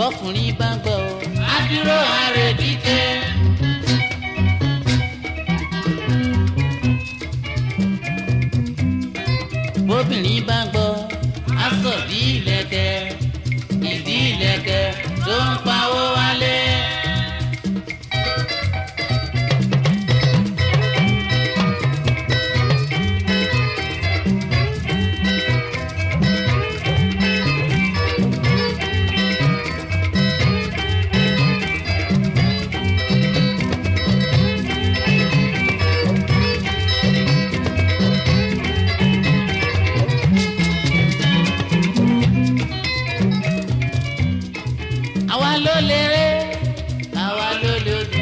bọ́kùnrin bá gbọ́ ọ á dúró ààrẹ dídé. bóbìnrin bá gbọ́ á sọ bí ìlẹ̀kẹ̀ ìdí ìlẹ̀kẹ̀ tó ń pawó wálé. àwa ló léré àwa ló lòdù.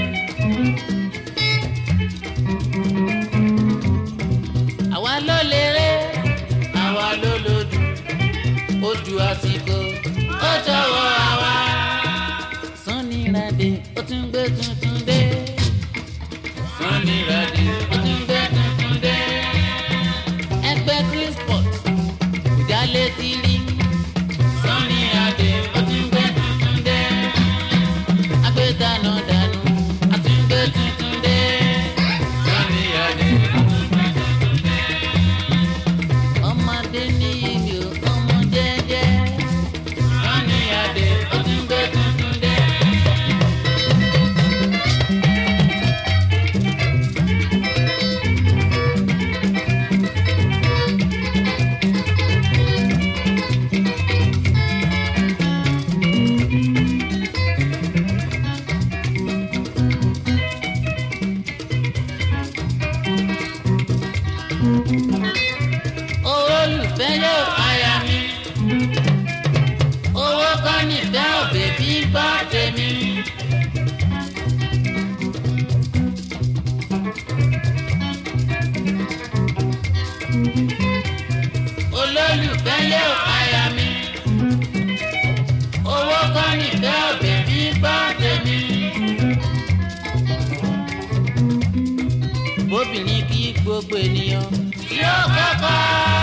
àwa ló léré àwa ló lòdù. ojú àsìkò ó jọ̀wọ́ àwa. Sunny Adé ó tún gbé tuntun dé. Sunny Adé ó tún gbé tuntun dé. ẹgbẹ́ Chrisport kò jálé tí rí. Sunny Adé ó tún gbé tuntun dé. agbé dànù dànù a tún gbé tuntun dé. Sunny Adé ó tún gbé tuntun dé. ọmọdé ní ìlú ọmọ jẹ́jẹ́. Sunny Adé ó tún gbé tuntun dé. olùfẹ́ yóò aya mi. owó kọ́ nífẹ̀ òbí bí gbọ́ tèmi. olólùfẹ́ yóò aya mi. owó kọ́ nífẹ̀ òbí bí gbọ́ tèmi. bóbìnrin kí gbogbo ènìyàn tí ó kọ́kọ́.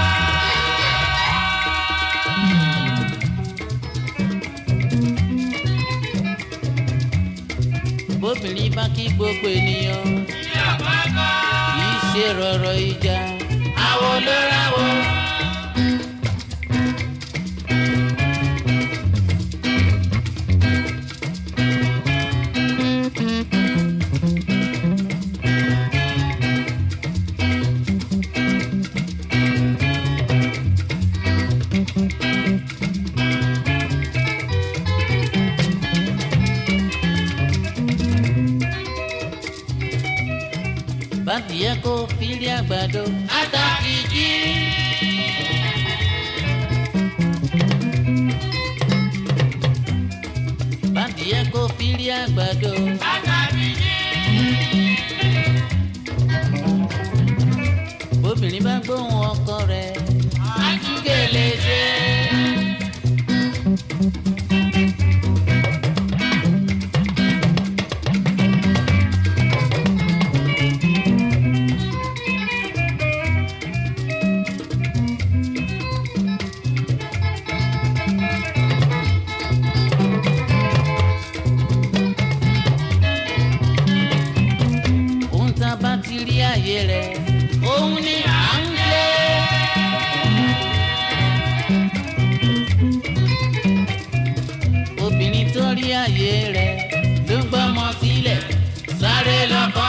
bóbìnrin bá kí gbogbo ènìyàn kì í ṣe rọ̀rọ̀ ìjà àwo ló ráwo. bàtìyẹ kó fílí àgbàdo àtàkìjì. bàtìyẹ kó fílí àgbàdo àtàkìjì. bóbìnrin bá gbóhùn ọkọ rẹ̀ àtúgèlè ṣe. ohun tá a bá ti rí àyè rẹ̀ òun ni à ń lé. obìnrin tó rí àyè rẹ̀ ló gbọ́mọ sílẹ̀ sáré lọ́kọ́